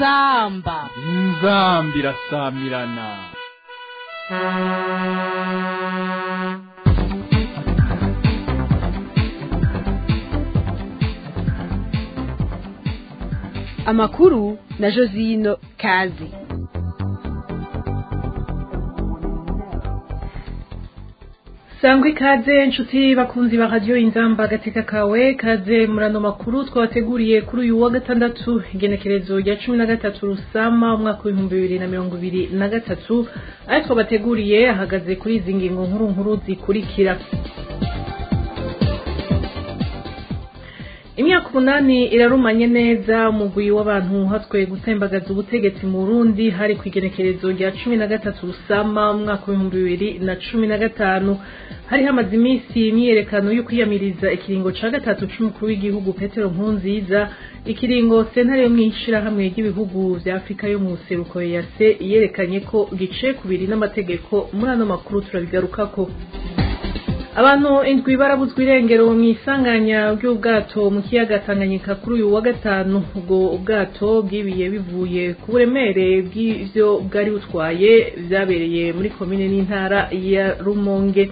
inzamba inzambi irasamirana amakuru na josino kazi sangwa ikaze inshuti bakunzi ba radiyo inzamba agateka kawe kaze murano makuru twabateguriye kuri uyu wa gatandatu igenekerezo rya cumi na gatatu rusama umwaka w'ibihumbi bibiri na mirongo ibiri na gatatu ayo twabateguriye ahagaze kuri izi ngingo nkuru nkuru zikurikira imyaka umunani irarumanye neza umugwi w'abantu hatwe gutembagaza ubutegetsi mu Burundi hari ku igenekerezo rya cumi na gatatu rusama umwaka w'ibihumbi bibiri na cumi na gatanu hari hamaze iminsi imyiyerekano yo kwiyamiriza ikiringo ca gatatu c'umukuru w'igihugu Petero Nkurunziza ikiringo sentare yo mw'ishirahamwe ry'ibihugu vya Afurika yo mu buseruko yase yerekanye ko gice kubiri n'amategeko muri ano makuru turabigarukako abantu indwi barabuzwa irengero mu isanganya ry'ubwato mu kiyaga Tanganyika kuri uyu wa gatanu ubwo ubwato bwibiye bivuye ku buremere bw'ivyo bwari butwaye vyabereye muri komine n'intara ya Rumonge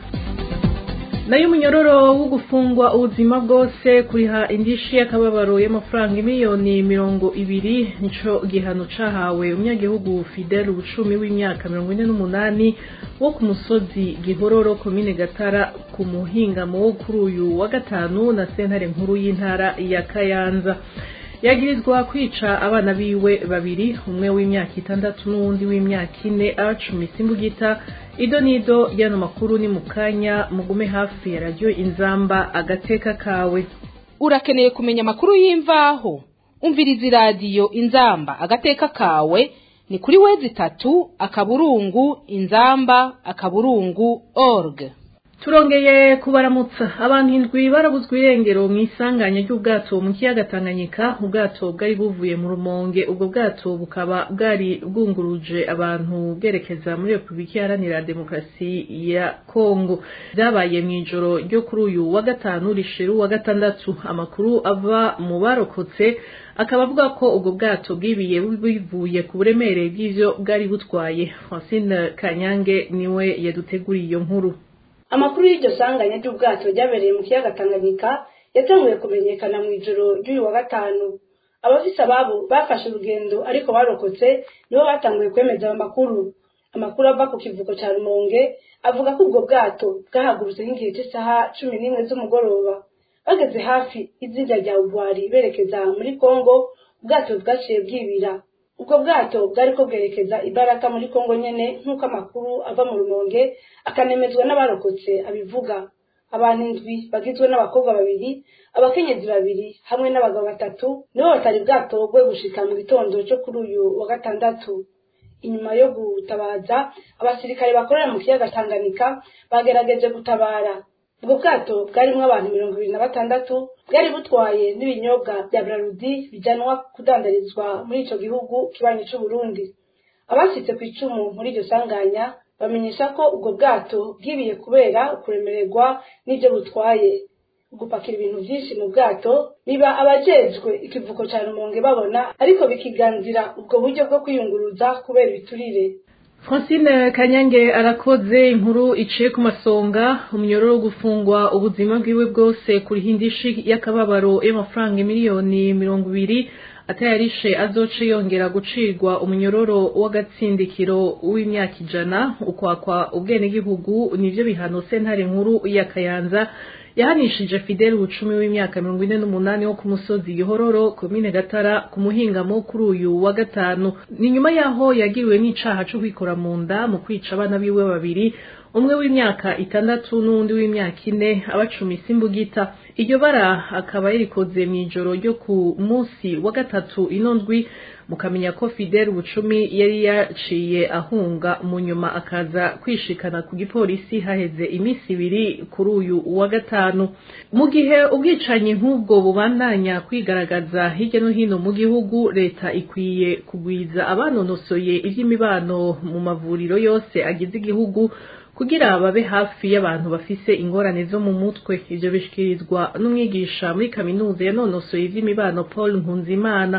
nayo umunyororo wo gufungwa ubuzima bwose kuriha indishi y'akababaro y'amafaranga miliyoni mirongo ibiri nico gihano cahawe umunyagihugu Fidel Bucumi w'imyaka mirongo ine n'umunani wo ku musozi Gihororo komine Gatara ku muhingamo wo kuri uyu wa gatanu na sentare nkuru y'intara ya Kayanza yagirizwa kwica abana biwe babiri umwe w'imyaka itandatu n'uwundi w'imyaka ine abacumise imbugita ido nido y'ano makuru ni mu kanya mugume hafi ya radiyo inzamba agateka kawe urakeneye kumenya amakuru y'imvaho umviriza iradiyo inzamba agateka kawe ni kuri wezi itatu akaburungu inzamba akaburungu org turongeye kubaramutsa abantu indwi barabuzwa irengero mu isanganya ry'ubwato mu kiyaga Tanganyika ubwato bwari buvuye mu rumonge ubwo bwato bukaba bwari bwunguruje abantu bwerekeza muri Repubulika Iharanira Demokarasi ya Kongo byabaye mu ijoro ryo kuri uyu wa gatanu rishiru wa gatandatu amakuru ava mu barokotse akaba avuga ko ubwo bwato bwibiye bivuye ku buremere bw'ivyo bwari butwaye Francine Kanyange niwe yaduteguriye iyo nkuru amakuru y'iryo sanganya ry'ubwato ryabereye mu kiyaga Tanganyika yatanguye kumenyekana mu ijoro ry'uyu wa gatanu abafise ababo bafashe urugendo ariko barokotse nibo batanguye kwemeza ayo makuru amakuru ava ku kivuko ca Rumonge avuga ko ubwo bwato bwahagurutse nk'igihe cy'isaha cumi n'imwe z'umugoroba bageze hafi izinga rya Ubwari berekeza muri Kongo ubwato bwaciye bwibira ubwo bwato bwari ko bwerekeza ibaraka muri Kongo nyene nk'uko amakuru ava mu Rumonge akanemezwa n'abarokotse abivuga abantu indwi bagizwe n'abakobwa babiri abakenyezi babiri hamwe n'abagabo batatu nibo batari bwatogwe gushika mu gitondo cyo kuri uyu wa gatandatu inyuma yo gutabaza abasirikare bakorera mu kiyaga Tanganyika bagerageje gutabara ubwo bwato bwarimwo abantu mirongo ibiri na batandatu bwari butwaye n'ibinyobwa bya Brarudi bijanwa kudandarizwa muri ico gihugu kibanyi c'u Burundi abashitse ku icumu muri iryo sanganya bamenyesha ko ubwo bwato bwibiye kubera ukuremererwa n'ibyo butwaye gupakira ibintu vyinshi mu bwato biba abajejwe ikivuko ca Rumonge babona ariko bikiganzira ubwo buryo bwo kwiyunguruza kubera ibiturire Francine Kanyange arakoze inkuru iciye ku masonga umunyororo wo gufungwa ubuzima bwiwe bwose kuri hindishi y'akababaro y'amafaranga miliyoni mirongo ibiri atayarishe azoce yongera gucirwa umunyororo w'agatsindikiro w'imyaka ijana ukwakwa ubwenegihugu nivyo bihano sentare nkuru ya Kayanza yahanishije Fidel Bucumi w'imyaka mirongo ine n'umunani wo ku musozi Gihororo komine Gatara ku muhingamo kuri uyu wa gatanu ni nyuma yaho yagiriwe n'icaha co kwikora mu nda mu kwica abana biwe babiri umwe w'imyaka itandatu n'uwundi w'imyaka ine abacumisa imbugita iryo bara akaba yarikoze mu ijoro ryo ku munsi wa gatatu ino ndwi mukamenya ko Fidel Bucumi yari yaciye ahunga mu nyuma akaza kwishikana ku gipolisi haheze iminsi ibiri kuri uyu wa gatanu mu gihe ubwicanyi nk'ubwo bubandanya kwigaragaza hirya no hino mu gihugu leta ikwiye kugwiza abanonosoye ivy'imibano mu mavuriro yose agize igihugu kugira babe hafi y'abantu bafise ingorane zo mu mutwe ivyo bishikirizwa n'umwigisha muri kaminuza yanonosoye ivy'imibano Paul Nkunzimana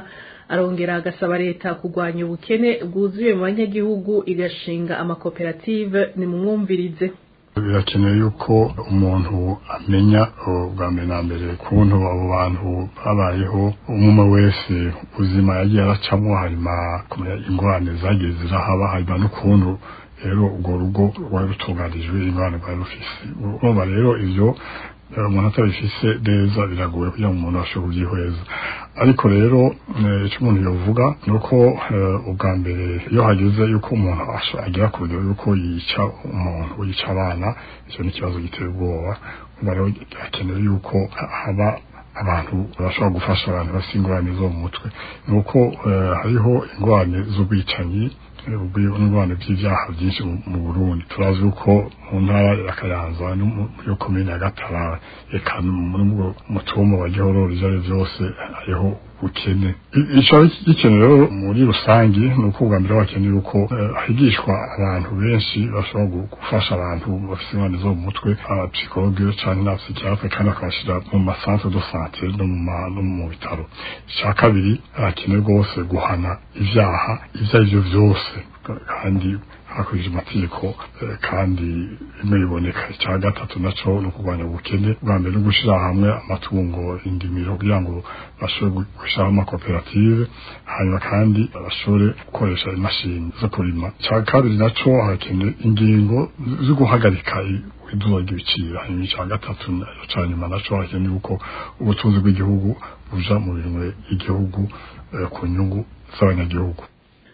arongera agasaba leta kurwanya ubukene bwuzuye mu banyagihugu igashinga amakoperative nimumwumvirize birakenewe yuko umuntu amenya bwa mbere na mbere kuntu abo bantu babayeho umwe wese ubuzima yagiye aracamo harima kumenya ingorane zagiye zirahaba harima n'ukuntu rero urwo rugo rwari rutunganijwe ingorane rwari rufise urumva rero ivyo umuntu atabifise neza biragoye kugira ngo umuntu ashobore kubyihweza ariko rero icyo umuntu yovuga ni uko ubwa mbere iyo hageze yuko umuntu agera ku rugero yuko yica umuntu yica abana icyo ni ikibazo giteye ubwoba rero hakenewe yuko haba abantu bashobora gufasha abantu bafite ingorane zo mu mutwe ni uko hariho ingorane z'ubwicanyi ingorane by'ibyaha byinshi mu burundi turazi uko mu ntara ya kayanza yo komine ya gatara eka mu cyumba wa gihororo ibyo ari byose hariho ubukene icyo gikenewe rero muri rusange ni uko ubwa mbere bakeneye uko higishwa abantu benshi bashobora gufasha abantu bafite ingorane zo mu mutwe abapsikologe cyangwa n'abapsikiyatere kandi bakabashyira mu masantere do sante no mu bitaro icya kabiri harakenewe rwose guhana ibyaha ibyo ari byo byose kandi hakurikije amategeko kandi bimwe biboneka icya gatatu nacyo ni ukurwanya ubukene bwa mbere no gushyira hamwe amatungo indimiro kugira ngo bashobore gushyiraho amakoperative hanyuma kandi bashobore gukoresha imashini zo kurima icya kabiri nacyo harakenewe ingingo zo guhagarika iduba ry'ibiciro hanyuma icya gatatu cya nyuma nacyo harakenewe uko ubutunzi bw'igihugu buja mu bintu igihugu ku nyungu z'abanyagihugu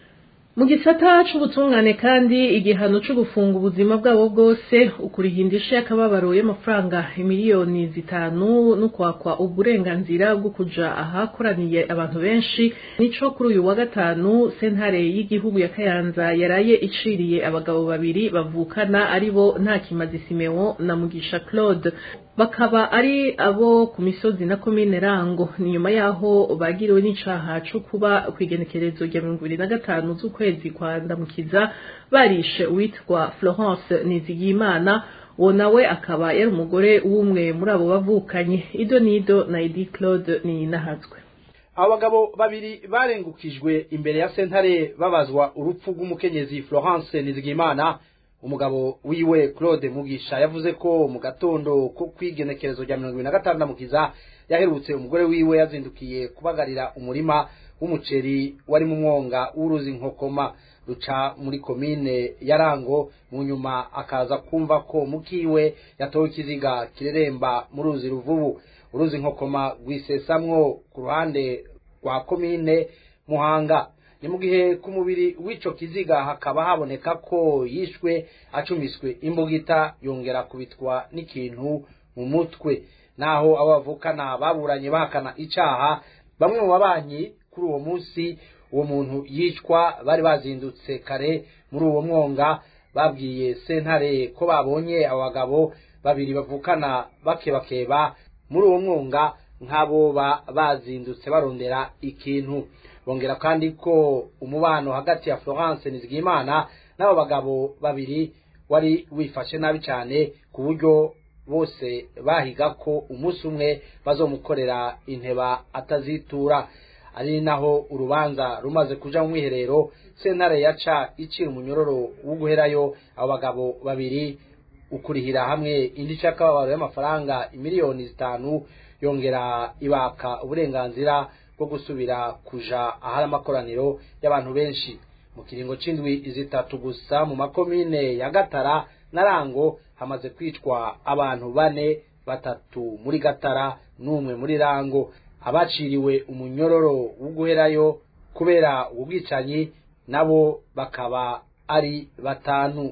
mu gisata c'ubutungane kandi igihano co gufunga ubuzima bwabo bwose ukurihindisha y'akababaro y'amafaranga miliyoni zitanu no kwakwa uburenganzira bwo kuja ahakoraniye abantu benshi nico kuri uyu wa gatanu sentare y'igihugu ya kayanza yaraye iciriye abagabo babiri bavukana aribo ntakimazi simeon na mugisha claude bakaba ari abo ku misozi na komine rango ni nyuma yaho bagiriwe n'icaha co kuba kw'igenekerezo rya mirongo ibiri na gatanu z'ukwezi kwa ndamukiza barishe uwitwa florence nizigiyimana uwo nawe akaba yari umugore w'umwe muri abo bavukanye ido nido na edi claude ni nahazwe abo bagabo babiri barengukijwe imbere ya sentare babazwa urupfu rw'umukenyezi florence nizigiyimana umugabo wiwe claude mugisha yavuze ko mu gatondo ko kwigenekerezo rya mirongo ibiri na gatanu ndamukiza yaherutse umugore wiwe yazindukiye kubagarira umurima w'umuceri wari mu mwonga w'uruzi nkokoma ruca muri komine ya rango mu nyuma akaza kumva ko mukiwe yatowe ikiziga kireremba mu ruzi ruvubu uruzi nkokoma rwisesamwo ku ruhande rwa komine muhanga ni mu gihe ku mubiri w'ico kiziga hakaba haboneka ko yishwe acumiswe imbugita yongera kubitwa n'ikintu mu mutwe naho abo bavukana baburanye bahakana icaha bamwe mu babanyi kuri uwo munsi uwo muntu yicwa bari bazindutse kare muri uwo mwonga babwiye sentare ko babonye abo bagabo babiri bavukana bakebakeba muri uwo mwonga nk'abo bazindutse barondera ikintu bongera kandi ko umubano hagati ya florence nizigimana n'abo bagabo babiri wari wifashe nabi cyane ku buryo bose bahiga ko umunsi umwe bazomukorera inteba atazitura ari naho urubanza rumaze kuja mu mwiherero sentare yaca icira umunyororo wo guherayo abo bagabo babiri ukurihira hamwe indi c'akababaro y'amafaranga imiliyoni zitanu yongera ibaka uburenganzira bwo gusubira kuja ahari amakoraniro y'abantu benshi mu kiringo c'indwi zitatu gusa mu makomine ya gatara na rango hamaze kwicwa abantu bane batatu muri gatara n'umwe muri rango abaciriwe umunyororo wo guherayo kubera ubwicanyi nabo bakaba ari batanu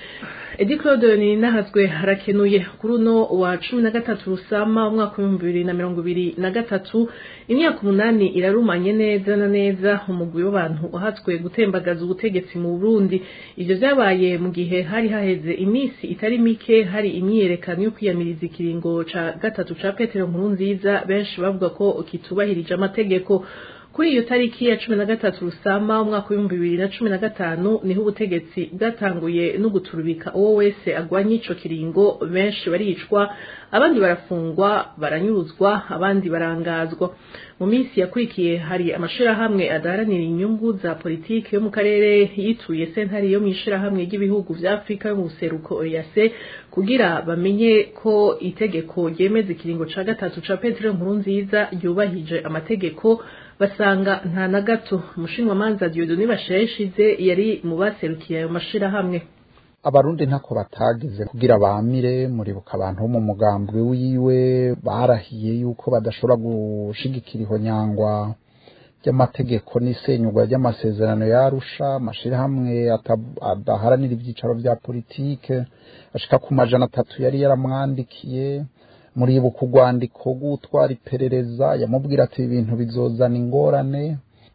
edi claude ni nahazwe harakenuye kuri uno wa cumi na gatatu rusama umwaka w'ibihumbi bibiri na mirongo ibiri na gatatu imyaka umunani irarumanye neza na neza umugwi w'abantu uhatswe gutembagaza ubutegetsi mu burundi ivyo vyabaye mu gihe hari haheze iminsi itari mike hari imyiyerekano yo kwiyamiriza ikiringo ca gatatu ca petero nkuru nziza benshi bavuga ko kitubahirije amategeko kuri iyo tariki ya cumi na gatatu rusama umwaka w'ibihumbi bibiri na cumi na gatanu niho ubutegetsi bwatanguye no guturubika uwo wese agwanye ico kiringo benshi baricwa abandi barafungwa baranyuruzwa abandi barangazwa mu minsi yakurikiye hari amashirahamwe adaharanira inyungu za politiki yo mu karere yituye sentare yo mu ishirahamwe ry'ibihugu vya afurika yo mu buseruko oyase kugira bamenye ko itegeko ryemeza ikiringo ca gatatu ca petero nkuru nziza ryubahije amategeko basanga nta na gato umushinwamanza diodoni basheshize yari mu baserukiye ayo mashirahamwe abarundi ntako batagize kugira bamire muribuka abantu bo mu mugambwe wiwe barahiye yuko badashobora gushigikira ihonyangwa ry'amategeko n'isenyugwa ry'amasezerano yarusha amashirahamwe adaharanira ivyicaro vya politike ashika ku majana atatu yari yaramwandikiye muribuka urwandiko rw'utwara iperereza yamubwira ati ibintu bizozana ingorane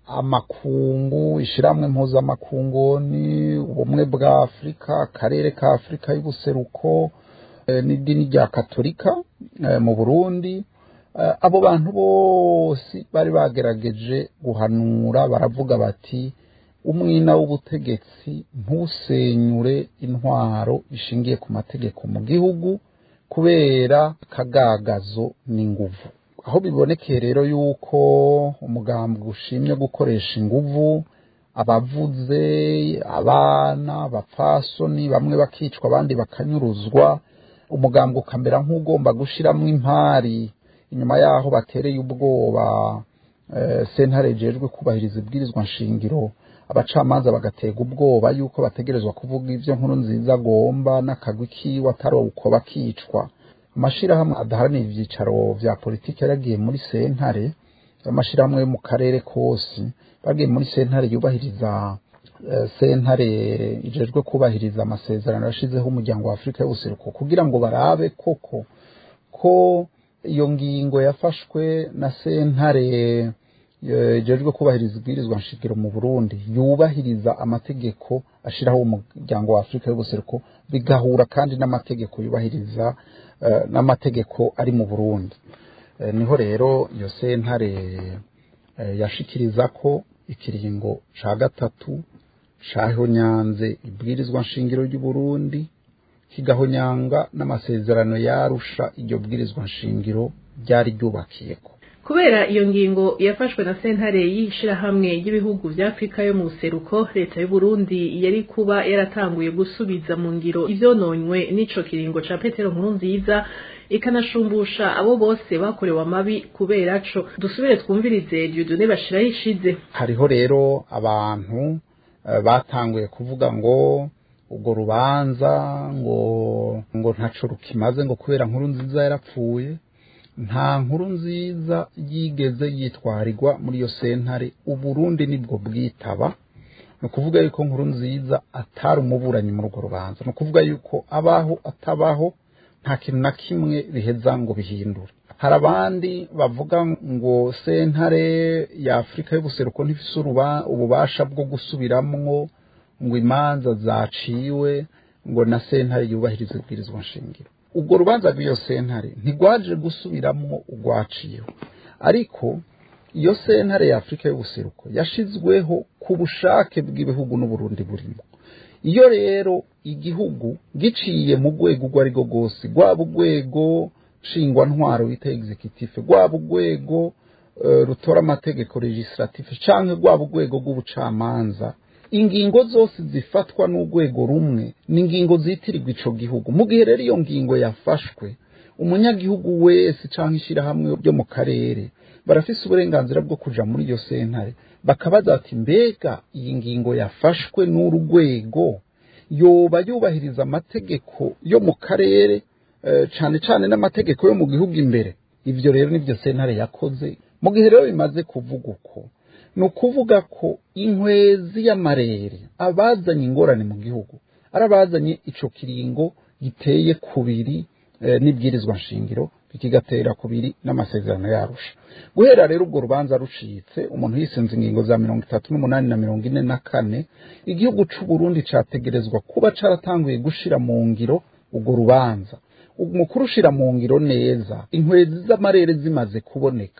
amakungu ishiramwe mpuzamakungoni ubumwe bwa afurika akarere ka afurika y'ubuseruko n'idini rya katolika mu burundi abo bantu bose bari bagerageje guhanura baravuga bati umwina w'ubutegetsi ntusenyure intwaro ishingiye ku mategeko mu gihugu kubera akagagazo n'inguvu aho bibonekeye rero yuko umugambi ushimye gukoresha inguvu abavuze abana abapfasoni bamwe bakicwa abandi bakanyuruzwa umugambi ukamera nk'ugomba gushyiramo impari inyuma y'aho batereye ubwoba sentare jejwe kubahiriza ibwirizwa nshingiro abacamanza bagatega ubwoba yuko bategerezwa kuvuga ibyo nkuru nziza agomba n'akagwi kiwe atari uko bakicwa amashirahamwe adaharanira ivyicaro vya politiki yaragiye muri sentare amashirahamwe yo mu karere kose bagiye muri sentare yubahiriza sentare ijejwe kubahiriza amasezerano yashizeho umuryango wa afurika y'ubuseruko kugira ngo barabe koko ko iyo ngingo yafashwe na sentare ijejwe kubahiriza ibwirizwa nshingiro mu burundi yubahiriza amategeko ashiraho umuryango wa afurika y'ubuseruko bigahura kandi n'amategeko yubahiriza n'amategeko ari mu burundi niho rero iyo sentare yashikiriza ko ikiringo ca gatatu cahonyanze ibwirizwa nshingiro ry'uburundi kigahonyanga n'amasezerano yarusha iryo bwirizwa nshingiro ryari ryubakiyeko kubera iyo ngingo yafashwe na sentare y'ishirahamwe ry'ibihugu vya afurika yo mu buseruko leta y'u Burundi yari kuba yaratanguye gusubiza mu ngiro ivyononywe n'ico kiringo ca petero nkuru nziza ikanashumbusha abo bose bakorewe amabi kubera co dusubire twumvirize Dieudonné bashiraho ishize hariho rero abantu uh, batanguye kuvuga ngo ubwo rubanza ngo ngo ntaco rukimaze ngo kubera nkuru nziza yarapfuye nta nkuru nziza yigeze yitwarirwa muri iyo sentare uburundi nibwo bwitaba ni ukuvuga yuko nkuru nziza atari umuburanyi muri urwo rubanza ni ukuvuga yuko abaho atabaho nta kintu na kimwe biheza ngo bihindure hari abandi bavuga ngo sentare ya afurika y'ubuseruko ntifise ububasha bwo gusubiramwo ngo imanza zaciwe ngo na sentare yubahiriza ibwirizwa nshingiro ubwo rubanza rw'iyo sentare ntigwaje gusubiramwo urwaciyeho ariko iyo sentare ya afurika y'ubuseruko yashizweho ku bushake bw'ibihugu n'uburundi burimo iyo rero igihugu giciye mu rwego urwo ari rwo rwose rwaba urwego nshingwantwaro bita executive rwaba urwego rutora amategeko legislative cyangwa rwaba urwego rw'ubucamanza ingingo zose zifatwa n'urwego rumwe ni ingingo zitirirwa ico gihugu mu gihe rero iyo ngingo yafashwe umunyagihugu wese cyangwa ishyirahamwe ryo mu karere barafise uburenganzira bwo kuja muri iyo sentare bakabaza bati mbega iyi ngingo yafashwe n'urwego yoba yubahiriza amategeko yo mu karere cyane cyane n'amategeko yo mu gihugu imbere ivyo rero nivyo sentare yakoze mu gihe rero bimaze kuvuga uko ni ukuvuga ko inkwezi y'amarere abazanye ingorane mu gihugu ari abazanye ico kiringo giteye kubiri n'ibwirizwa nshingiro bikigatera kubiri n'amasezerano yarusha guhera rero ubwo rubanza rucitse umuntu yisenze ingingo za mirongo itatu n'umunani na mirongo ine na kane igihugu c'u Burundi categerezwa kuba caratanguye gushira mu ngiro urwo rubanza mu kurushira mu ngiro neza inkwezi z'amarere zimaze kuboneka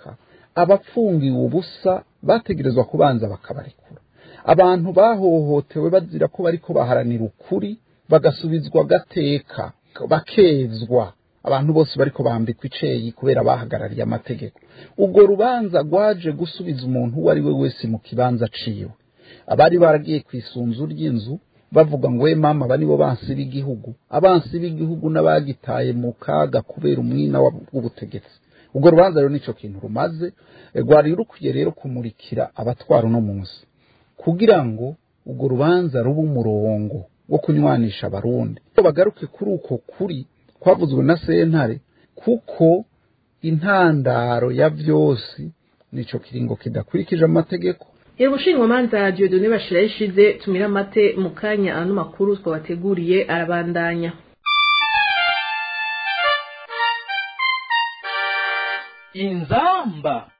abapfungiwe ubusa bategerezwa kubanza bakabarekura abantu bahohotewe bazira ko bariko baharanira ukuri bagasubizwa gateka bakezwa abantu bose bariko bambikwa iceyi kubera bahagarariye amategeko ubwo rubanza rwaje gusubiza umuntu uwo ari we wese mu kibanza ciwe abari baragiye ku isunzu ry'inzu bavuga ngo we mama aba nibo bansi b'igihugu abansi b'igihugu n'abagitaye mu kaga kubera umwina w'ubutegetsi ubwo rubanza rero nico kintu rumaze rwari rukwiye rero kumurikira abatwara uno munsi kugira ngo ubwo rubanza rube umurongo wo kunywanisha abarundi bagaruke kuri uko kuri kwavuzwe na sentare kuko intandaro ya vyose nico kiringo kidakurikije amategeko Yego umushingamanza Dieudonné Bashira yishize tumira amate mu kanya ano makuru twabateguriye arabandanya inzamba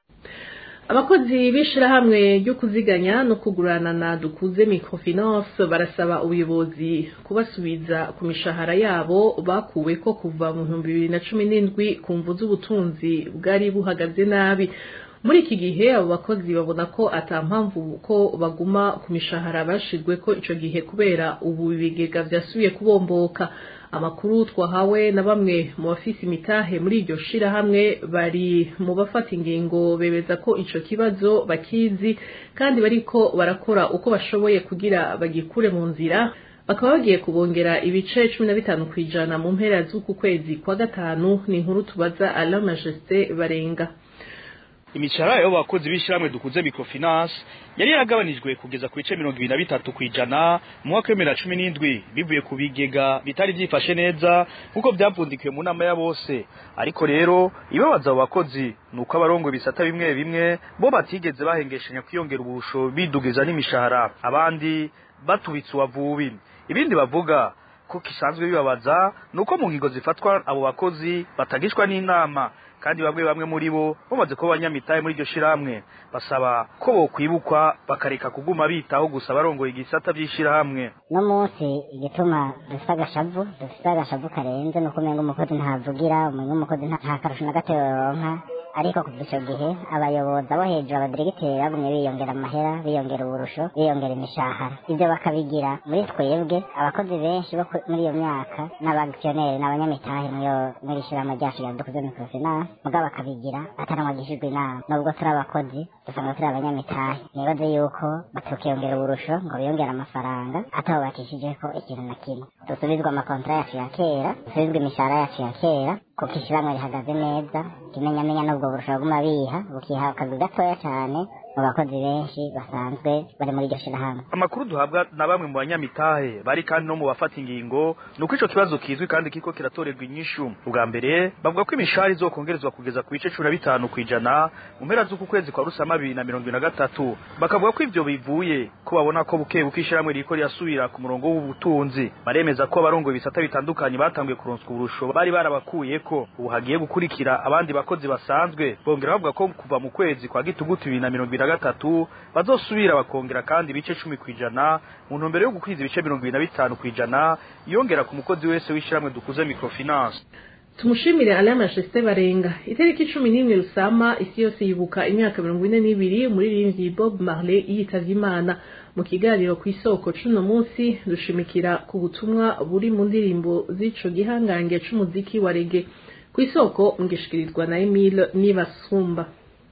abakozi b'ishirahamwe ryo kuziganya no kugurana na dukuze microfinance barasaba ubuyobozi kubasubiza ku mishahara yabo bakuwe ko kuva mu bihumbi bibiri na cumi n'indwi ku mvu z'ubutunzi bwari buhagaze nabi muri iki gihe abo bakozi babona ko ata mpamvu ko baguma ku mishahara bashizwe ko ico gihe kubera ubu ibigega vyasubiye kubomboka amakuru twahawe na bamwe mu bafise imitahe muri iryo shirahamwe bari mu bafata ingingo bemeza ko ico kibazo bakizi kandi bariko barakora uko bashoboye kugira bagikure mu nzira bakaba bagiye kubongera ibice cumi na bitanu kw'ijana mu mpera z'uku kwezi kwa gatanu ni inkuru tubaza Alain Majesté Barenga imishahara y'abo bakozi b'ishyirahamwe dukuze microfinance yari yaragabanijwe kugeza ku bice mirongo ibiri na bitatu ku ijana mu mwaka w'ibihumbi bibiri na cumi n'indwi bivuye ku bigega bitari byifashe neza nk'uko byapfundikiwe mu nama ya bose ariko rero ibabaza abo bakozi ni uko abarongo bisata bimwe bimwe bo batigeze bahengeshanya kwiyongera ubusho bidugiza n'imishahara abandi batubitse uwavubi ibindi bavuga ko kisanzwe bibabaza ni uko mu ngingo zifatwa abo bakozi batagishwa n'inama kandi bamwe bamwe muri bo bamaze kuba abanyamitahe muri iryo shirahamwe basaba ko bokwibukwa bakareka kuguma bitaho gusa barongoye igisata by'ishirahamwe no munsi igituma dufite agashavu dufite agashavu karenze nuko umenga umukozi ntavugira umenga umukozi nta karusho na gato yoronka ariko kuva icyo gihe abayobozi abo hejuru abadiregiteri bagumye biyongera amahera biyongera uburusho biyongera imishahara ibyo bakabigira muri twebwe abakozi benshi bo muri iyo myaka n'abagishoneri n'abanyamitahe muri ishyirahamwe ryacu rya dukuze microfinance mugabo bakabigira ataramwagishijwe inama nubwo turi abakozi dusanga turi abanyamitahe nibaze yuko batukiyongera uburusho ngo biyongere amafaranga atabubakishijeko ikintu na kimwe dusubizwe amakontara yacu ya kera dusubizwe imishahara yacu ya kera kuko ishyirahamwe rihagaze neza ikimenyamenya n'ubwo burusha buguma biha bukiha akazi gatoya cyane mu bakozi benshi basanzwe bari muri iryo shirahamwe amakuru duhabwa na bamwe mu banyamitahe bari kandi no mu bafata ingingo ni uko ico kibazo kizwi kandi kiko kiratorerwa inyishu ubwa mbere bavuga ko imishahara izokongerezwa kugeza ku bice cumi na bitanu kw'ijana mu mpera z'uku kwezi kwa rusama bibiri na mirongo ibiri na gatatu bakavuga ko ivyo bivuye ko babona ko buke buke ishirahamwe ririko rirasubira ku murongo w'ubutunzi baremeza ko abarongoye ibisata bitandukanye batanguye kuronswa uburusho bari barabakuyeko ubu hagiye gukurikira abandi bakozi basanzwe bongera bavuga ko kuva mu kwezi kwa gitugutu bibiri na mirongo ibiri na gatatu bazosubira bakongera kandi ibice cumi kw'ijana mu ntumbero yo gukwiza ibice mirongo ibiri na bitanu kw'ijana yongera ku mukozi wese w'ishyirahamwe dukuze microfinance tumushimire Alain Majesté Barenga itariki cumi n'imwe rusama isi yose yibuka imyaka mirongo ine n'ibiri umuririmbyi Bob Marley yitavye Imana mu kiganiro ku isoko cuno munsi dushimikira ku butumwa buri mu ndirimbo z'ico gihangange c'umuziki wa rege ku isoko ngishikirizwa na Emile Nibasumba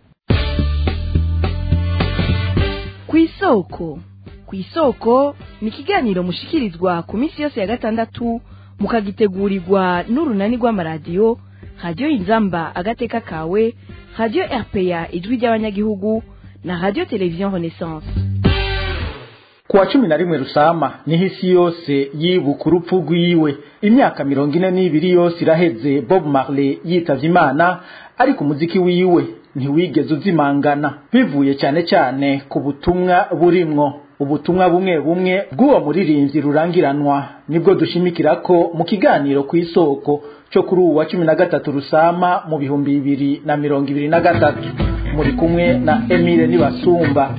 ku isoko ku isoko ni ikiganiro mushikirizwa ku minsi yose ya gatandatu mukagitegurirwa n'urunani rw'amaradiyo radiyo inzamba agateka kawe radiyo rpa ijwi ry'abanyagihugu na radiyo televiziyo renaissance kuwa cumi na rimwe rusama niho isi yose yibuka urupfu rwiwe imyaka mirongo ine n'ibiri yose iraheze bob marley yitavye imana ariko umuziki wiwe ntiwigeze uzimangana bivuye cyane cyane ku butumwa burimwo ubutumwa bumwe bumwe bw'uwo muririmbyi rurangiranwa nibwo dushimikira ko mu kiganiro ku isoko cyo kuri uwa cumi na gatatu rusama mu bihumbi bibiri na mirongo ibiri na gatatu muri kumwe na emile nibasumba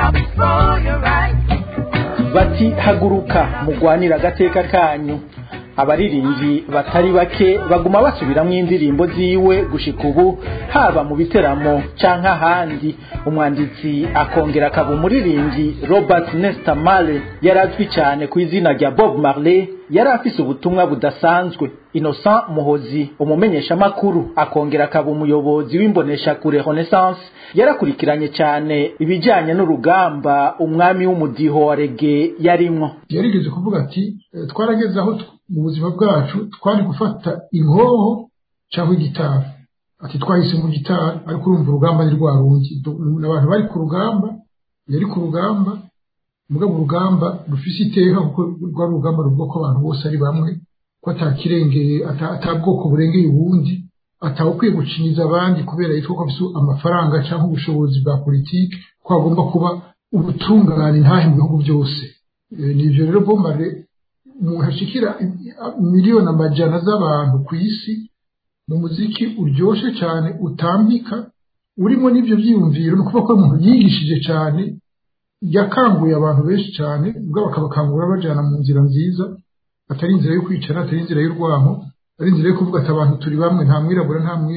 bati haguruka mugwanira agateka kanyu abaririmbyi batari bake baguma basubiramwo indirimbo ziwe gushika ubu haba mu biteramo canke ahandi umwanditsi akongera akaba umuririmbyi robert nesta male yari azwi cyane ku izina rya bob marley yari afise ubutumwa budasanzwe innocent muhozi umumenyeshamakuru akongera akaba umuyobozi w'imboneshakure renaissance yarakurikiranye cyane ibijyanye n'urugamba umwami w'umudiho wa rege yarimwo yarigeze kuvuga ati twarageze aho mu buzima bwacu twari gufata inkoho cyangwa igitari ati twahise mu gitari ariko urumva urugamba ni rwa rundi abantu bari ku rugamba yari ku rugamba mugabo urugamba rufise iteka kuko rwari urugamba ruvuga ko abantu bose ari bamwe ko atakirengeye ata bwoko burengeye ubundi atawukwiye gucinyiza abandi kubera yitwa ko afite amafaranga cyangwa ubushobozi bwa politiki ko hagomba kuba ubutungane ntahe mu bihugu byose ni ibyo rero bombare umuntu ashikira miliyoni amajana z'abantu ku isi mu muziki uryoshye cyane utambika urimo n'ibyo byiyumviro ni ukuvuga ko umuntu yigishije cyane yakanguye abantu benshi cyane ubwo bakabakangura bajyana mu nzira nziza atari inzira yo kwicara atari inzira y'urwamo ari inzira yo kuvuga ati abantu turi bamwe nta mwirabura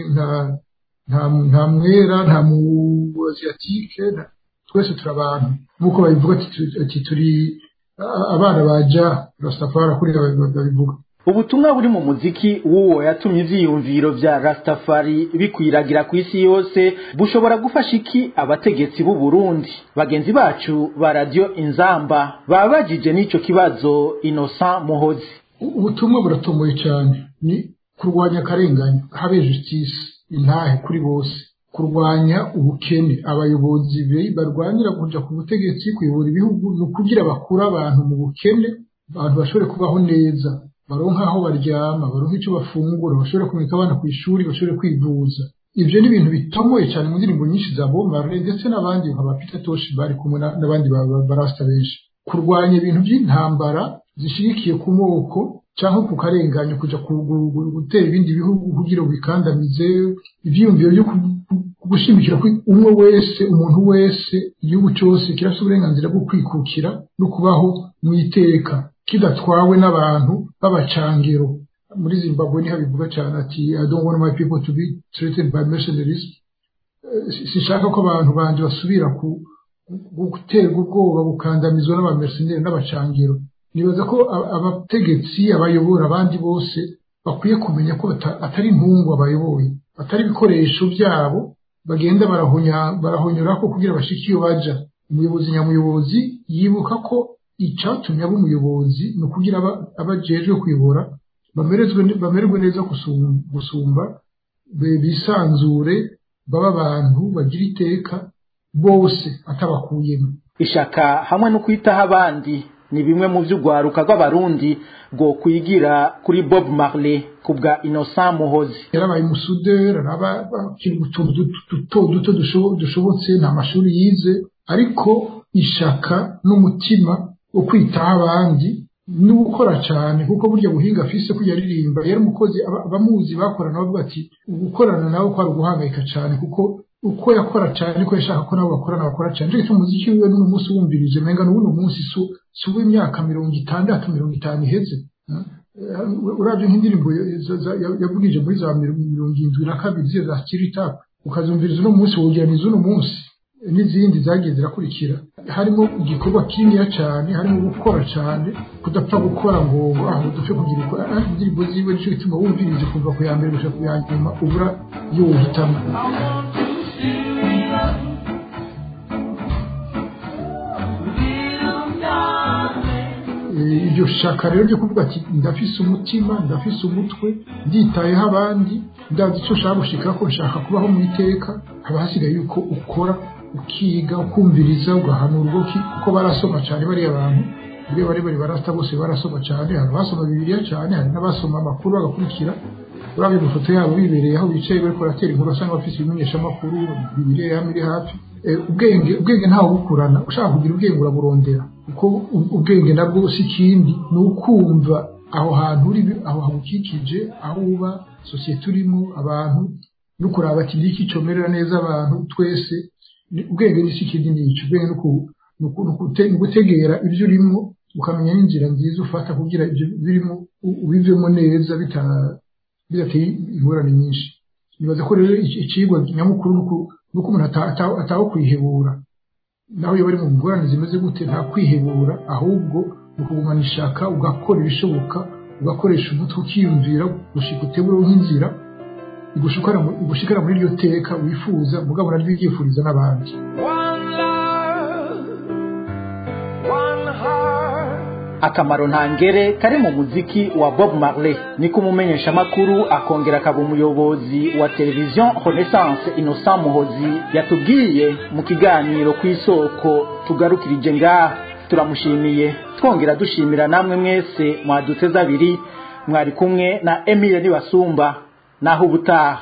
nta mwera nta mu aziyatike twese turi abantu nk'uko babivuga ati turi abana baja rastafari kuri babivuga ubutumwa buri mu muziki w'uwo yatumye ivyiyumviro vya rastafari bikwiragira ku isi yose bushobora gufasha iki abategetsi b'u Burundi bagenzi bacu ba radio inzamba babajije n'ico kibazo innocent muhozi ubutumwa buratomboye cyane ni kurwanya akarengane habe justice intahe kuri bose kurwanya ubukene abayobozi barwanira kuja ku butegetsi kuyobora ibihugu ni ukugira bakura abantu mu bukene abantu bashobore kubaho neza baronka aho baryama baronka icyo bafungura bashobore kumurika abana ku ishuri bashobore kwivuza ibyo ni ibintu bitomoye cyane mu ndirimbo nyinshi za Bob Marley ndetse n'abandi nka ba Peter Tosh bari kumwe n'abandi barasta benshi kurwanya ibintu by'intambara zishyigikiye ku moko cyangwa ku karenganyo kujya gutera ibindi bihugu kugira ngo bikandamize ibyiyumviro byo gushimikira ko umwe wese umuntu wese igihugu cyose kirafite uburenganzira bwo kwikukira no kubaho mu iteka kidatwawe n'abantu b'abacangero muri zimbabwe niho bivuga cyane ati i don't want my people to be threatened by mercenaries sinshaka ko abantu banje basubira ku guterwa ubwoba gukandamizwa n'abamercenari n'abacangero nibaza ko abategetsi abayobora abandi bose bakwiye kumenya ko atari intungu abayoboye atari ibikoresho byabo bagenda barahonyora ko kugira bashike iyo baja umuyobozi nyamuyobozi yibuka ko icyatumye aba umuyobozi ni ukugira abajejwe kuyobora bamererwe neza gusumba bisanzure baba abantu bagira iteka bose atabakuyemo ishaka hamwe no kwitaho abandi ni bimwe mu by'urwaruka rw'abarundi rwo kwigira kuri bob marley ku bwa innocent muhozi yarabaye umusuderi akiri utuntu duto duto dushobotse nta mashuri yize ariko ishaka n'umutima wo kwitaho abandi no gukora cyane kuko burya buhinga afise ko yaririmba yari umukozi abamuzi bakorana bavuga ati gukorana nawe kwari uguhangayika cyane kuko uko yakora cyane ko yashaka ko nabo bakorana bakora cyane cyo umuziki wiwe n'uno munsi wumvirije menga n'uno munsi si uw'imyaka mirongo itandatu mirongo itanu iheze urabye nk'indirimbo yavugije muri za mirongo irindwi na kabiri ziyo za kiritapu ukazumviriza uno munsi wogeraniza uno munsi n'izindi zagiye zirakurikira harimo igikorwa kininiya cyane harimo gukora cyane kudapfa gukora ngo aho dupfe kugira indirimbo ziwe nicyo gituma wumvirije kuva ku ya mbere gushaka ku ya nyuma ubura iyo wohitamo iryo shaka rero ryo kuvuga ati ndafise umutima ndafise umutwe nditayeho abandi ndazi icyo nshaka gushika ko nshaka kubaho mu iteka haba hasigaye yuko ukora ukiga ukumviriza ugahanurwa kuko barasoma cyane bariya bantu buriya bari bari barasta bose barasoma cyane hari abasoma bibiliya cyane hari n'abasoma amakuru bagakurikira urabye amafoto yabo bibereye aho bicaye bariko baratera inkuru basanga bafise ibimenyeshamakuru bibiliya yama iri hafi ubwenge ubwenge ntawe bukurana ushaka kugira ubwenge uraburondera kuko ubwenge nabwo si ikindi ni ukumva aho hantu uri aho hagukikije aho uba sosiyete urimo abantu no kuraba ati ngiki comerera neza abantu twese ubwenge ni ikindi nicyo ubwenge ni ugutegera ibyo urimo ukamenya n'inzira nziza ufata kugira ibyo birimo ubivemo neza bidateye ingorane nyinshi nibaza ko rero icigwa nyamukuru nuko umuntu ataho kwihebura naho iyo bari mu ngorane zimeze gute nta kwihebura ahubwo ni ukugumana ishaka ugakora ibishoboka ugakoresha umutwe ukiyumvira gushika utebureho nk'inzira igushikara muri iryo teka wifuza mugabo naryo uryifuriza n'abandi akamaro ntangere kari mu muziki wa bob marley niko umumenyesha amakuru akongera akaba umuyobozi wa televiziyo renaissance innocent muhozi yatubwiye mu kiganiro ku isoko tugarukirije ngaha turamushimiye twongera dushimira namwe mwese mwaduteze abiri mwari kumwe na emile nibasumba naho ubutaha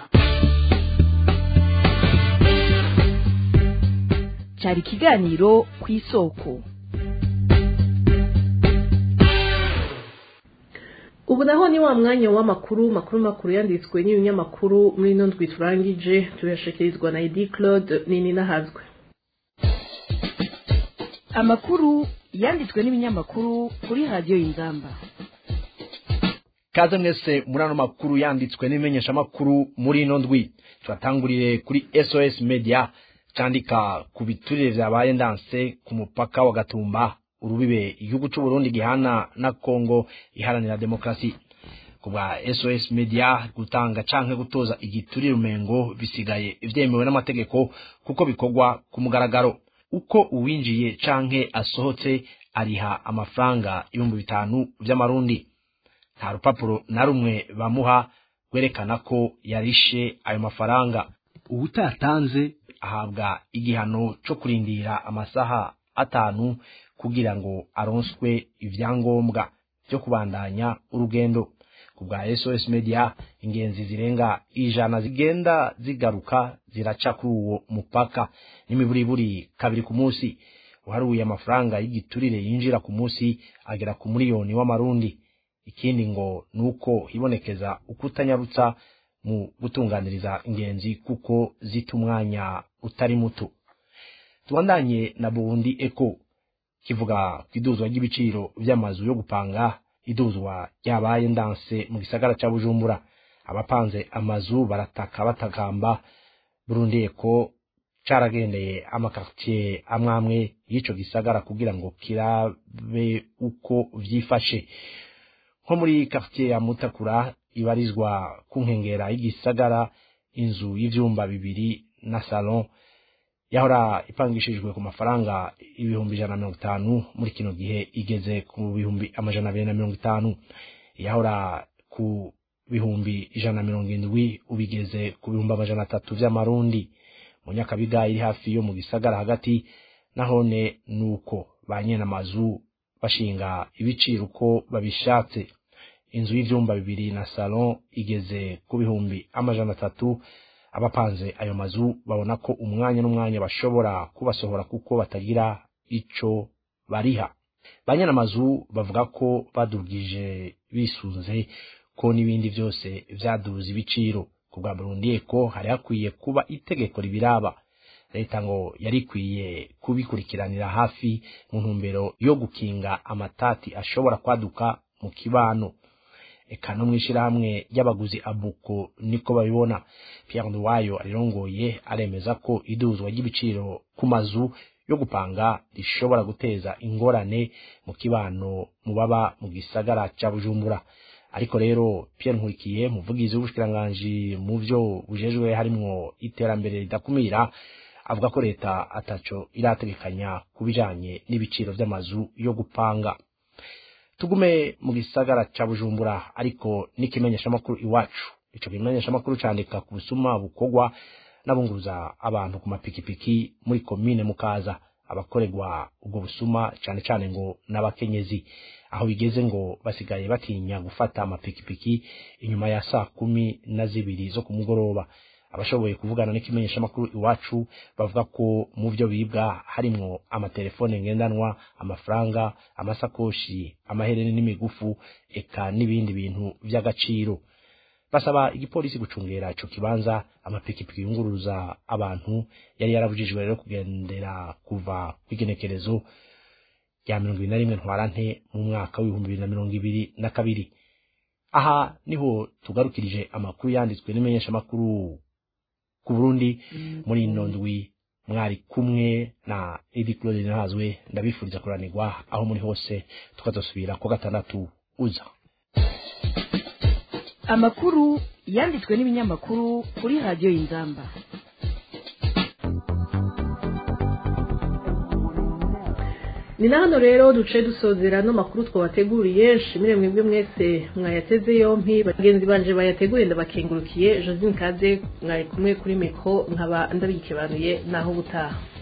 cyari ikiganiro ku isoko ubu naho ni wa mwanya w'amakuru makuru makuru yanditswe n'ibinyamakuru muri ino ndwi turangije tuyashekerezwa na edi claude nini nahazwe amakuru yanditswe n'ibinyamakuru kuri radiyo y'ingamba kaze mwese muri ano makuru yanditswe n'ibimenyeshamakuru muri ino ndwi turatangurire kuri sos media cyandika ku biturire byabaye ndanse ku mupaka wa gatumba urubibe igihugu cy'u Burundi gihana na Kongo iharanira demokrasi ku bwa SOS Media gutanga canke gutoza igiturire umengo bisigaye ivyemewe n'amategeko kuko bikorwa ku mugaragaro uko uwinjiye canke asohotse ariha amafaranga ibihumbi bitanu vy'amarundi nta rupapuro na rumwe bamuha rwerekana ko yarishe ayo mafaranga uwutatanze ahabwa igihano co kurindira amasaha atanu kugira ngo aronswe ivyangombwa byo kubandanya urugendo ku bwa SOS Media ingenzi zirenga ijana zigenda zigaruka ziraca kuri uwo mupaka n'imiburiburi kabiri ku munsi uharuye amafaranga y'igiturire yinjira ku munsi agera ku miliyoni w'amarundi ikindi ngo nuko hibonekeza ukutanyarutsa mu gutunganiriza ingenzi kuko zita umwanya utari muto tubandanye na Burundi Eco kivuga ku iduzwa ry'ibiciro by'amazu yo gupanga iduzwa ryabaye ndanse mu gisagara cya bujumbura abapanze amazu barataka batakamba Burundi Eco caragendeye amakartier amwamwe y'ico gisagara kugira ngo kirabe uko vyifashe nko muri quartier ya Mutakura ibarizwa ku nkengera y'igisagara inzu y'ivyumba bibiri na salon yahora ipangishijwe ku mafaranga ibihumbi ijana na mirongo itanu muri kino gihe igeze ku bihumbi amajana abiri na mirongo itanu yahora ku bihumbi ijana na mirongo indwi ubigeze ku bihumbi amajana atatu vy'amarundi mu nyakabiga iri hafi yo mu gisagara hagati nahone nuko ba nyene amazu bashinga ibiciro uko babishatse inzu y'ivyumba bibiri na salon igeze ku bihumbi amajana atatu abapanze ayo mazu babona ko umwanya n'umwanya bashobora kubasohora kuko batagira ico bariha banyana amazu bavuga ko badugije bisunze ko n'ibindi byose vyaduza ibiciro ku bwa Burundi ko hari hakwiye kuba itegeko ribiraba leta ngo yari ikwiye kubikurikiranira hafi mu ntumbero yo gukinga amatati ashobora kwaduka mu kibano eka no mwishirahamwe ry'abaguzi abuko niko babibona Pierre Nduwayo arirongoye aremeza ko iduzwa ry'ibiciro ku mazu yo gupanga rishobora guteza ingorane mu kibano mu baba mu gisagara ca Bujumbura ariko rero Pierre Nkurikiye muvugizi w'ubushkiranganji mu vyo bujejwe harimwo iterambere ridakumira avuga ko leta ataco irategekanya kubijanye n'ibiciro vy'amazu yo gupanga tugume mu gisagara ca Bujumbura ariko n'ikimenyesha makuru iwacu ico kimenyesha makuru candika ku busuma bukogwa n'abunguruza abantu ku mapikipiki muri komine mukaza abakorerwa ubwo busuma cane cane ngo n'abakenyezi aho bigeze ngo basigaye batinya gufata amapikipiki inyuma ya saa kumi na zibiri zo ku mugoroba abashoboye kuvugana n'ikimenyesha makuru iwacu bavuga ko mu byo bibwa harimwo amatelefone ngendanwa amafaranga amasakoshi amahereni n'imigufu eka n'ibindi bintu vy'agaciro basaba igipolisi gucungera ico kibanza amapikipiki yunguruza abantu yari yarabujijwe rero kugendera kuva kw'igenekerezo rya mirongo ibiri na rimwe ntwarante mu mwaka w'ibihumbi bibiri na mirongo ibiri na kabiri aha niho tugarukirije amakuru yanditswe n'imenyeshamakuru ku burundi muri ino ndwi mwari kumwe na edi claude ntazwe ndabifuriza kuranirwa aho muri hose tukazasubira ku gatandatu uza amakuru yanditswe n'ibinyamakuru kuri radiyo y'inzamba ni na hano rero duce dusozera no makuru twabateguriye shimire mwebwe mwese mwayateze yompi bagenzi banje bayateguriye ndabakengurukiye josine kaze mwari kumwe kuri miko nkaba ndabikebanuye naho ubutaha